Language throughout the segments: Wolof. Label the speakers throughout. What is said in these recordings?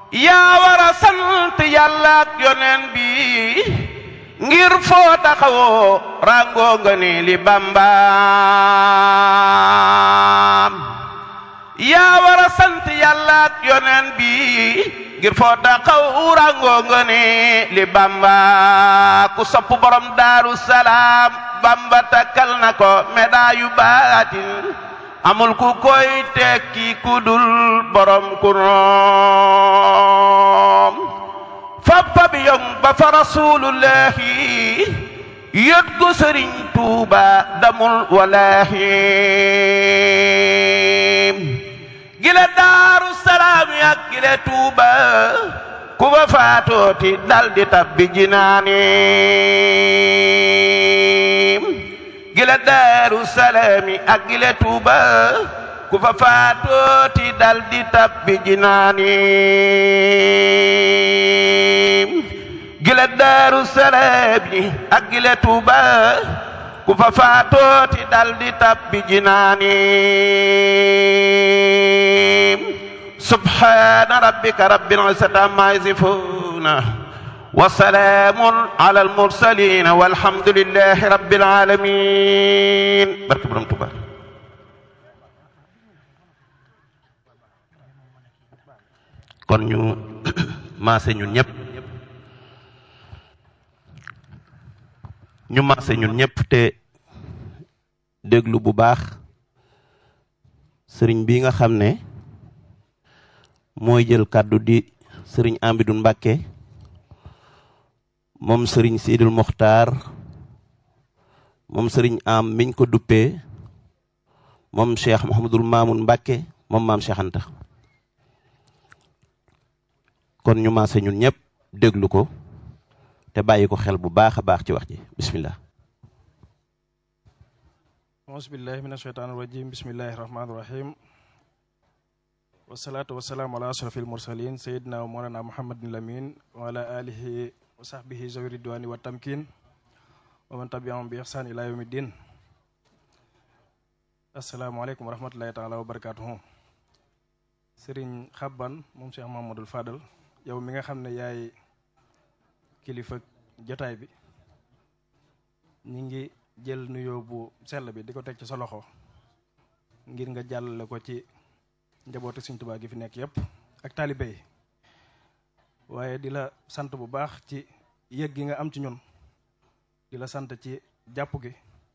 Speaker 1: yaa war a sant yàlla ak yoneen bi ngir foo taxawoo ràngoo nga ni li bambaam yaa war a sant yàlla ak yoneen bi ngir foo taxaw ràngoo nga ni li bamba ku sopp borom daaru salaam bamba takkal na ko medaayu baatin amul ku koy tekki ku dul borom ku noom fappa bi yong ba fa rasulullahi yët gu sëriñ tuuba damul walaahi gile daaru salaam yak gile tuuba ku fa faatooti dal di tabbi jinaani gile daaru salaami ak gile tuuba ku fa faatooti dal di tabbi jinaani gile daaru salaami ak gile tuuba ku fa faatooti dal di tabbi jinaani subhaana rabbika rabbil izzati ammaa yasifuuna wa salaamun alal mursaliin walhamdulillaahi rabbil aalamiin barke Borom Tuuba kon ñu maase ñun ñëpp ñu maase ñun ñëpp te déglu bu baax sëriñ bi nga xam ne mooy jël kàddu di sëriñ Amidou Mbàkke moom sëriñ Sidil Mokhtar moom sëriñ am miñ ko duppee moom Cheikh Mouhamadul Mamoun Mbàkke moom maam Cheikh Anta kon ñu maase ñun ñëpp déglu ko te bàyyi ko xel bu baax a baax ci wax ji bismillah
Speaker 2: auzubillahi min asheytaan irajim bismillahi rahmaani rahim wasalaatu wasalaamu ala ashrafil mursalin sayidina wa moolana muhammadin lamin wa ala alihi wa sahbihi zawi ridwani wa tamkin wa man tabiahum bi ihsan ila yawmi din asalaamualeykum wa rahmatullahi taala wa barakatuhu sëriñ xabban moom cheikh mahamadul fadal yow mi nga xam ne yaay kilifa jotaay bi ñi ngi jël nuyoo bu sell bi di ko teg ci sa loxo ngir nga jàllale ko ci njabootu Sëriñ Tuubaa gi fi nekk yépp ak taalibe yi waaye di la sant bu baax ci yëg gi nga am ci ñun di la sant ci jàpp gi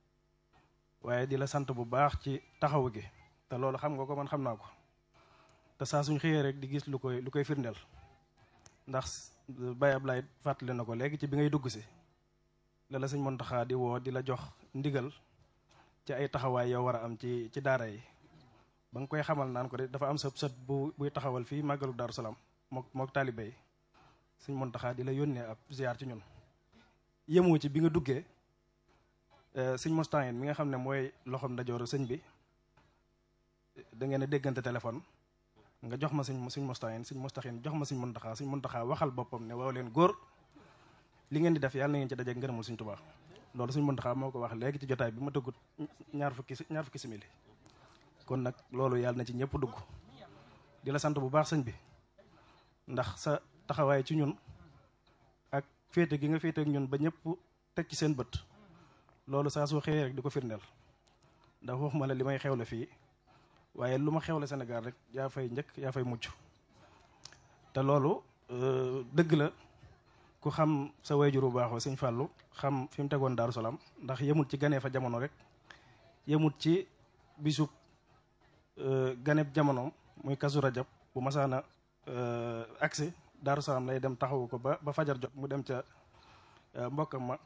Speaker 2: waaye di la sant bu baax ci taxawu gi te loolu xam nga ko man xam naa ko te saa suñ xëyee rek di gis lu koy lu koy firndeel ndax Baye Ablaye fàttali na ko léegi ci bi ngay dugg si la la sëñ Muntaxa di woo di la jox ndigal ci ay taxawaay yow war a am ci ci daara yi ba nga koy xamal naan ko de dafa am sa sët bu buy taxawal fii màggalu Daaru Salaam mook mook taalibe yi sëñ Muntaxa di la yónnee ab ziar ci ñun yemoo ci bi nga duggee sëñ Moustapha mi nga xam ne mooy loxoom ndajooru sëñ bi da ngeen a déggante téléphone nga jox ma sëñ sëñ Moustapha sëñ Moustapha jox ma sëñ Muntaxa sëñ Muntaxa waxal boppam ne waaw leen góor li ngeen di def yàlla na ngeen ci dajeeg ngërëmul sëñ Tuubaa loolu sëñ Muntaxa moo ko wax léegi ci jotaay bi ma tëggut ñaar fukki ñaar fukki simili kon nag loolu yàlla na ci ñëpp dugg di la sant bu baax sëñ bi ndax sa taxawaay ci ñun ak féete gi nga féete ak ñun ba ñëpp teg ci seen bët loolu saa soo xëyee rek di ko firndeel ndax waxuma la li may xewle fii waaye lu ma xewle Sénégal rek yaa fay njëkk yaa fay mucc te loolu dëgg la ku xam sa wayjur bu baaxoo sëñ Fallou xam fi mu tegoon Daaru Salaam ndax yemut ci ganee fa jamono rek yemut ci bisub ganeb jamonoom muy kasu rajab bu masaana agsi Daaru Salaam lay dem taxawu ko ba ba fajar jot mu dem ca mbokkam ma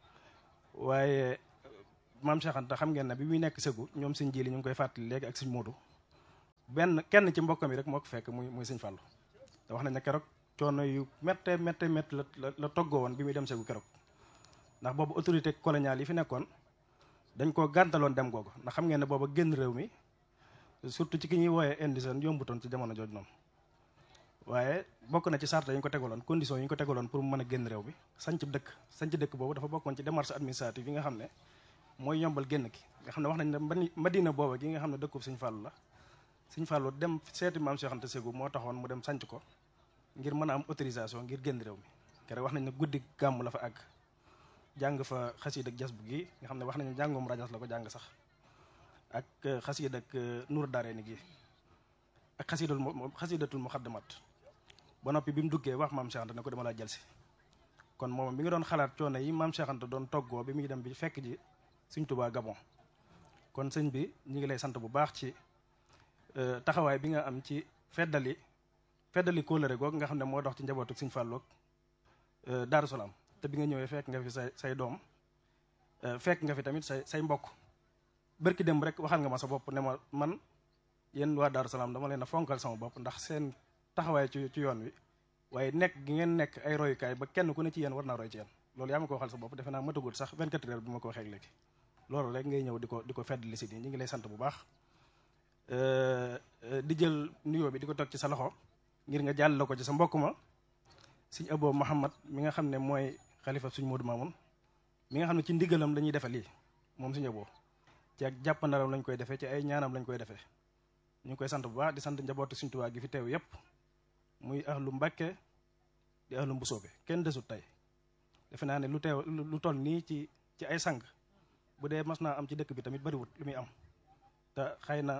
Speaker 2: waaye maam Cheikh Anta xam ngeen ne bi muy nekk sëgu ñoom sëñ jili ñu ngi koy fàttali léegi ak sëñ Moodu benn kenn ci mbokkam yi rek moo ko fekk muy muy sëñ Fallou te wax nañ ne keroog coono yu métte métte métte la la la toggoo woon bi muy dem sëgu keroog ndax boobu autorité coloniale yi fi nekkoon dañ koo gàntaloon dem googu ndax xam ngeen ne booba génn réew mi surtout ci ki ñuy wooyee indigène yombutoon ci jamono jooju noonu waaye bokk na ci sarta yi ñu ko tegaloon condition yi ñu ko tegaloon pour mu mën a génn réew bi sanc dëkk sanc dëkk boobu dafa bokkoon ci démarche administrative yi nga xam ne mooy yombal génn ki nga xam ne wax nañ ne madina booba gi nga xam ne dëkkub Sëñ Fallu la Sëñ Fallu dem seeti maam Cheikh Anta Ségou moo taxoon mu dem sanc ko ngir mën a am autorisation ngir génn réew mi kere wax nañ ne guddi gàmm la fa àgg jàng fa xasiid ak jas bu gi nga xam ne wax nañu jàngum rajas la ko jàng sax ak xasiid ak nuur daare ni gi ak xasiidul xasiidatul muxaddamat ba noppi bi mu duggee wax maam Cheikh Anta ne ko dama laa jël si kon moom bi nga doon xalaat coono yi maam Cheikh Anta doon toggoo bi muy dem bi fekk ji Sëñ Tuubaa Gabon kon sëñ bi ñu ngi lay sant bu baax ci taxawaay bi nga am ci feddali feddali kóolëre googu nga xam ne moo dox ci njabootu Sëñ Fallu ak Daaru Salaam te bi nga ñëwee fekk nga fi say say doom fekk nga fi tamit say say mbokk bërki dem rek waxal nga ma sa bopp ne ma man yéen waa Daaru Salaam dama leen a fonkal sama bopp ndax seen taxawaay ci ci yoon wi waaye nekk gi ngeen nekk ay royukaay ba kenn ku ne ci yéen war naa roy ci yéen loolu yaa ma ko waxal sa bopp defe naa matagul sax 24 heures bi ma ko waxee léegi loolu rek ngay ñëw di ko di ko fedd li si nii ñu ngi lay sant bu baax di jël nuyoo bi di ko teg ci sa loxo ngir nga jàll la ko ci sa mbokk ma sëñ Abo Mouhamad mi nga xam ne mooy xalifa suñ Modou Mamoun mi nga xam ne ci ndigalam lañuy defe lii moom sëñ Abo ci ak jàppandalam lañ koy defee ci ay ñaanam lañ koy defee ñu ngi koy sant bu baax di sant njabootu Sëñ Tuubaa gi fi teew yépp muy ahlu Mbàkke di ahlu Mbusoobe kenn desut tey defe naa ne lu teew lu toll nii ci ci ay sang bu dee mas naa am ci dëkk bi tamit bariwut lu muy am te xëy na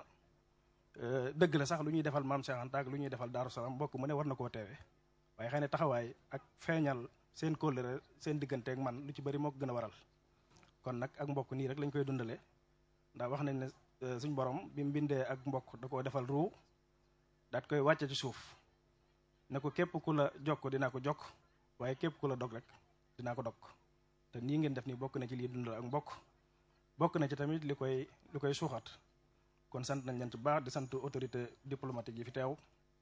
Speaker 2: dëgg la sax lu ñuy defal maam Cheikh Anta ak lu ñuy defal Daaru Salaam mbokk mu ne war na koo teewee waaye xëy na taxawaay ak feeñal seen kóllëre seen diggante ak man lu ci bari moo ko gën a waral kon nag ak mbokk nii rek lañ koy dundalee ndax wax nañ ne suñ borom bi mu bindee ak mbokk da koo defal ruu daat koy wàcce ci suuf ne ko képp ku la jokk dinaa ko jokk waaye képp ku la dog rek dinaa ko dog te nii ngeen def nii bokk na ci lii dundal ak mbokk bokk na ci tamit li koy li koy suuxat kon sant nañ leen bu baax di sant autorité diplomatique yi fi teew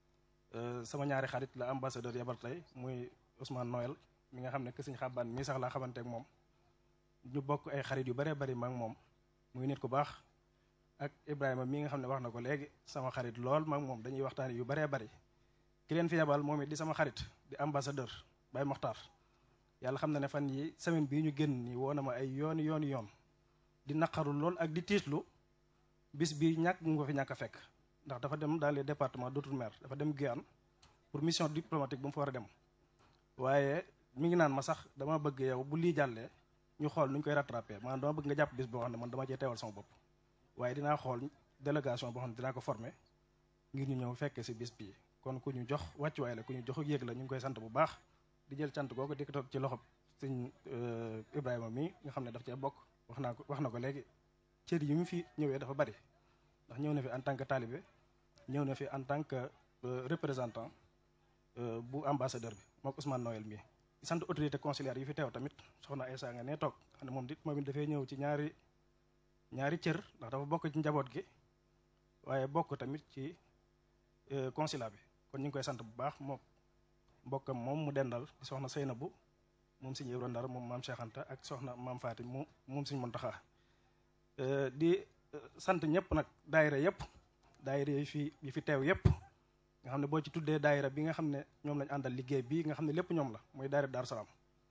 Speaker 2: sama ñaari xarit la ambassadeur yabal tey muy Ousmane Noël mi nga xam ne que suñ xàbbaan mii sax laa xamante ak moom ñu bokk ay xarit yu bëree bëri ma ak moom muy nit ku baax ak Ibrahima mii nga xam ne wax na ko léegi sama xarit lool ma ak moom dañuy waxtaan yu bëree bëri ki leen fi yabal moom it di sama xarit di ambassadeur Baye Mokhtar yàlla xam na ne fan yi semaine bii ñu génn nii woo na ma ay yooni yooni yoon di naqaru lool ak di tiitlu bis bi ñàkk mu ko fi ñàkk a fekk ndax dafa dem dans les départements d'outre-mer dafa dem Guyane pour mission diplomatique bu mu fa war a dem waaye mi ngi naan ma sax dama bëgg yow bu lii jàllee ñu xool nu ñu koy rattrapé maanaam dama bëgg nga jàpp bis boo xam ne man dama cee teewal sama bopp waaye dinaa xool délégation boo xam ne dinaa ko formé ngir ñu ñëw fekke si bis bii kon ku ñu jox wàccuwaay la ku ñu jox ak yéeg la ñu ngi koy sant bu baax di jël cant googu di ko toog ci loxo sëñ Ibrahima mi nga xam ne daf cee bokk wax naa ko wax na ko léegi cër yi mu fi ñëwee dafa bari ndax ñëw na fi en tant que talibé ñëw na fi en tant que représentant bu ambassadeur bi mook Ousmane Noël mi sant autorité consulaire yi fi teew tamit soxna Aïssa nga ne toog xam ne moom dit moom it dafay ñëw ci ñaari ñaari cër ndax dafa bokk ci njaboot gi waaye bokk tamit ci consulat bi kon ñu ngi koy sant bu baax moom mbokkam moom mu dendal di soxna Seynabou moom Sëñ Ibra Ndar moom maam Cheikh Anta ak soxna maam Fatim mu moom Sëñ Muntaxa di sant ñëpp nag daayira yëpp daayira yi fi yi fi teew yëpp nga xam ne boo ci tuddee daayira bi nga xam ne ñoom lañ àndal liggéey bii nga xam ne lépp ñoom la mooy daayira Daaru Salaam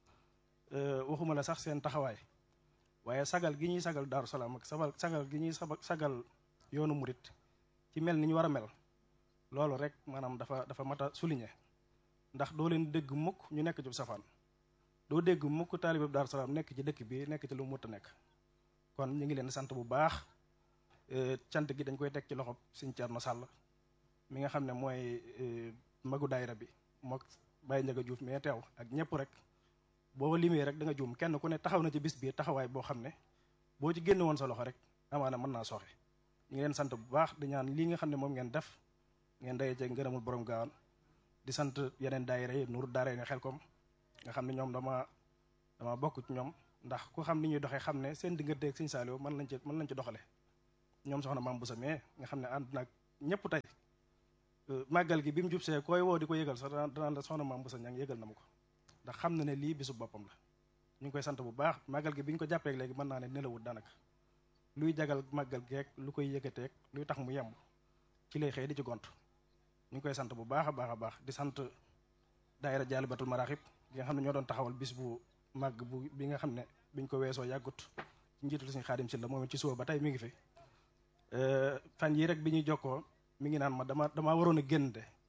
Speaker 2: waxuma la sax seen taxawaay waaye sagal gi ñuy sagal Daaru Salaam ak sabal sagal gi ñuy sagal yoonu murit ci mel ni ñu war a mel loolu rek maanaam dafa dafa mat a souligner ndax doo leen dégg mukk ñu nekk ci safaan doo dégg mukk taalibe Daaru Salaam nekk ci dëkk bi nekk ci lu mu mut a nekk kon ñu ngi leen sant bu baax cant gi dañ koy teg ci loxo Sëñ Cerno Sàll mi nga xam ne mooy magu daayira bi mook Baye Njaga Juuf mais teew ak ñëpp rek boo limee rek da nga juum kenn ku ne taxaw na ci bis bi taxawaay boo xam ne boo ci génne woon sa loxo rek amaana mën naa soxe ñu ngi leen sant bu baax di ñaan lii nga xam ne moom ngeen def ngeen daye ci ngërëmul borom gaawaan di sant yeneen daayira yi nuuru daara nga xel kom nga xam ne ñoom dama dama bokk ci ñoom ndax ku xam ni ñuy doxee xam ne seen diggante ak Sëñ Saaliw mën lañ ci mën lañ ci doxale ñoom soxna maam bu sa mais nga xam ne ànd nag ñëpp tey màggal gi bi mu jub see koy woo di ko yëgal sax danaan la soxna maam bu sa ñang yëgal na ma ko ndax xam na ne lii bisu boppam la ñu ngi koy sant bu baax màggal gi bi ñu ko jàppee léegi mën naa ne nelawut daanaka luy jagal màggal geek lu koy yëkkateeg luy tax mu yemb ci lay xëy di ci gont ñu ngi koy sant bu baax a baax a baax di sant daayira jaalibatul maraaxib bi nga xam ne ñoo doon taxawal bis bu màgg bu bi nga xam ne biñ ko weesoo yàggut ci njiitul suñu xaadim si la moom it ci suba ba tey mi ngi fi fan yii rek bi ñuy jokkoo mi ngi naan ma dama damaa waroon a génn de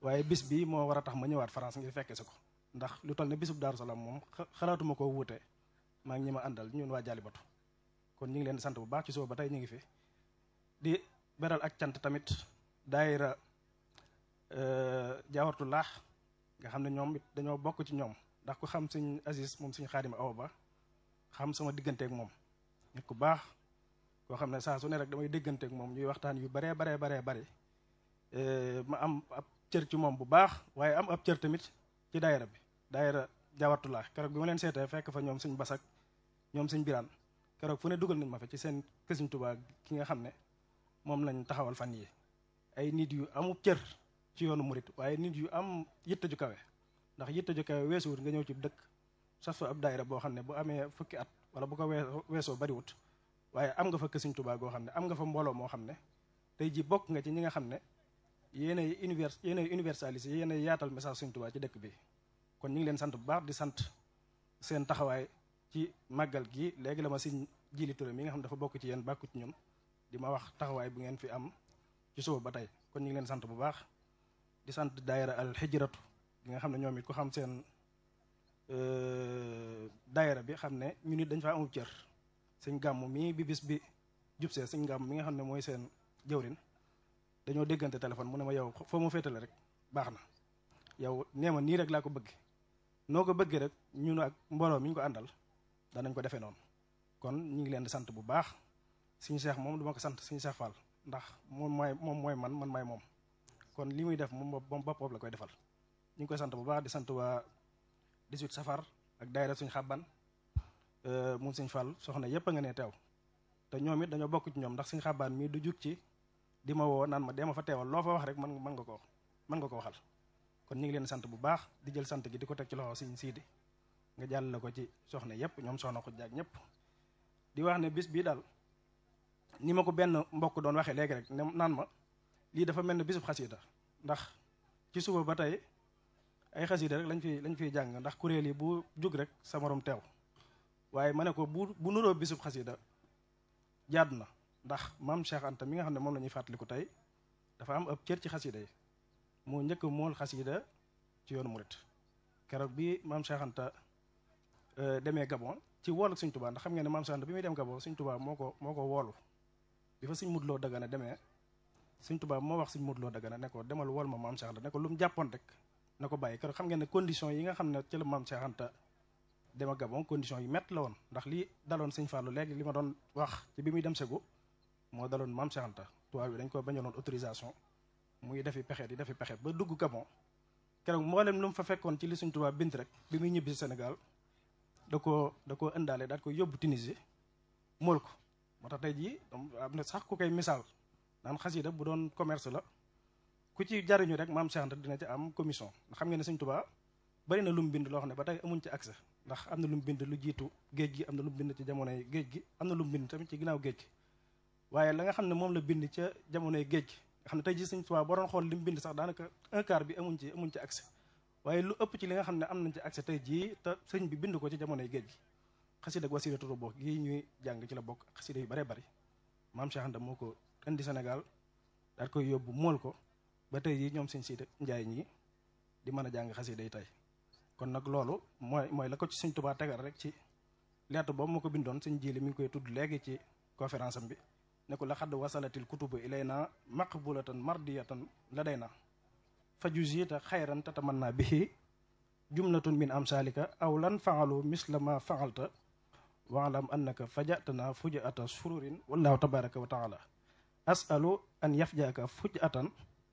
Speaker 2: waaye bis bi moo war a tax ma ñëwaat France ngir fekke si ko ndax lu toll ne bisub Daaru Salaam moom xalaatuma koo wuute maa ngi ñi ma àndal ñun waa Jaalibatu kon ñu ngi leen di sant bu baax ci suba ba tey ñu ngi fi di beral ak cant tamit daayira jaawartu laax nga xam ne ñoom it dañoo bokk ci ñoom ndax ku xam suñ Aziz moom suñ Xaadim Awa Ba xam sama digganteek moom nit ku baax koo xam ne saa su ne rek damay dégganteek moom ñuy waxtaan yu baree baree baree bari ma am ab cër ci moom bu baax waaye am ab cër tamit ci daayira bi daayira jaawartu laax keroog bi ma leen seetee fekk fa ñoom suñ basak ñoom suñ biraan keroog fu ne dugal nañ ma fa ci seen kësiñ Tuubaa ki nga xam ne moom lañ taxawal fan yi ay nit yu amub cër ci yoonu murit waaye nit yu am yitte ju kawe ndax yitte ju kawe weesuwut nga ñëw ci dëkk sas fa ab daayira boo xam ne bu amee fukki at wala bu ko weesoo bariwut waaye am nga fa kësiñ Tuubaa goo xam ne am nga fa mbooloo moo xam ne tey ji bokk nga ci ñi nga xam ne yéenay univers yéenay universalisé yéenay yaatal message Sëñ Tuubaa ci dëkk bi kon ñu ngi leen sant bu baax di sant seen taxawaay ci màggal gi léegi la ma siñ jili Touré mi nga xam ne dafa bokk ci yéen bàkku ci ñun di ma wax taxawaay bu ngeen fi am ci suba ba tey kon ñu ngi leen sant bu baax di sant daayira al xijratu gi nga xam ne ñoom it ku xam seen daayira bi xam ne ñu nit dañ fa amul cër sëñ gàmm mii bi bis bi jubsee sëñ gàmm mi nga xam ne mooy seen jëwrin dañoo déggante téléphone mu ne ma yow foo ma féetale rek baax na yow nee ma nii rek laa ko bëgg noo ko bëggee rek ñun ak mbooloo mi ñu ko àndal danañ ko defee noonu kon ñu ngi leen di sant bu baax suñu seex moom duma ko sant suñu seex Fall ndax moom mooy moom mooy man man maay moom kon li muy def moom moom boppam la koy defal ñu ngi koy sant bu baax di sant waa 18 safar ak daayira suñu xàbban mun suñ Fall soxna yépp a nga ne teew te ñoom it dañoo bokk ci ñoom ndax suñu xàbbaan mii du jug ci di ma woo naan ma dee ma fa teewal loo fa wax rek man mën nga ko mën nga ko waxal kon ñu ngi leen sant bu baax di jël sant gi di ko teg ci loxo suñ siidi nga jàllale ko ci soxna yépp ñoom soxna ko jaag ñëpp di wax ne bis bii daal ni ma ko benn mbokk doon waxee léegi rek ne naan ma lii dafa mel ne bisub xasida ndax ci suba ba tey ay xasida rek lañ fi lañ fiy jàng ndax kuréel yi bu jug rek sa morom teew waaye ma ne ko bu bu nuroo bisub xasida jaadu na ndax maam Cheikh Anta mi nga xam ne moom la ñuy fàttaliku tey dafa am ab cër ci xasida yi moo njëkk mool xasida ci yoonu murit keroog bi maam Cheikh Anta demee Gabon ci woolu Sëñ Tuubaa ndax xam ngeen ne maam Cheikh Anta bi muy dem Gabon Sëñ Tuubaa moo ko moo ko woolu bi fa Sëñ Mudloo Dagana demee Sëñ Tuubaa moo wax Sëñ Mudloo Dagana ne ko demal wool ma maam Cheikh Anta ne ko lu mu jàppoon rek na ko bàyyi keroog xam ngeen ne condition yi nga xam ne ci la maam Cheikh Anta dema Gabon condition yu métti la woon ndax lii daloon Sëñ Fallu léegi li ma doon wax ci bi muy dem Segu moo daloon maam Cheikh Anta tubaab bi dañ ko bañaloon autorisation muy defi pexe di defi pexe ba dugg Gabon keroog mboolem lu mu fa fekkoon ci li Sëñ Tuubaa bint rek bi muy ñibbi si Sénégal da koo da koo indaale daal ko yóbbu Tunisie mool ko moo tax tey jii am na sax ku koy misaal naan xasida bu doon commerce la ku ci jariñu rek maam Cheikh Anta dina ci am commission ndax xam ngeen ne Sëñ Tuubaa bari na lu mu bind loo xam ne ba tey amuñ ci accès ndax am na lu mu bind lu jiitu géej gi am na lu mu bind ci jamonoy géej gi am na lu mu bind tamit ci ginnaaw géej gi waaye la nga xam ne moom la bind ca jamonoy géej gi nga xam ne tey jii Sëñ Tuubaa boo doon xool li mu bind sax daanaka un quart bi amuñ ci amuñ ci accès waaye lu ëpp ci li nga xam ne am nañ ci accès tey jii te sëñ bi bind ko ci jamonoy géej gi xasida ak wasiila turu bokk yi ñuy jàng ci la bokk xasida yu bare bari maam Cheikh Anta moo ko indi Sénégal daal koy yóbbu mool ko ba tey jii ñoom sëñ siita njaay ñi di mën a jàng xasida yi tey kon nag loolu mooy mooy la ko ci Sëñ Tuubaa tegal rek ci lettre boobu moo ko bindoon sëñ jili mi ngi koy tudd léegi ci conférence am bi ne ko la xadd wasalatil kutubu ilayna maqbulatan mardiyatan ladayna fajuzita xayran tatamanna bihi jumlatun min amsalika aw lan faalu misla ma faalta waalam annaka fajatana fujata sururin wallahu tabaraka wa taala asalu an yafjaaka fujatan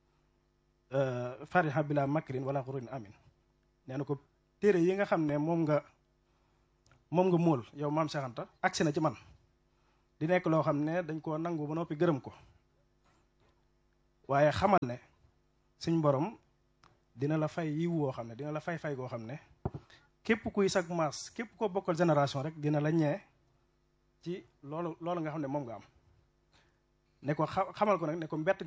Speaker 2: fariha bila makrin wala xururin amin nee na ko téere yi nga xam ne moom nga moom nga móol yow maam Cheikh Anta agsi na ci man di nekk loo xam ne dañ koo nangu ba noppi gërëm ko waaye xamal ne suñ borom dina la fay yiw woo xam ne dina la fay fay goo xam ne képp kuy sag maas képp koo bokkal génération rek dina la ñee ci loolu loolu nga xam ne moom nga am ne ko xamal ko nag ne ko mbett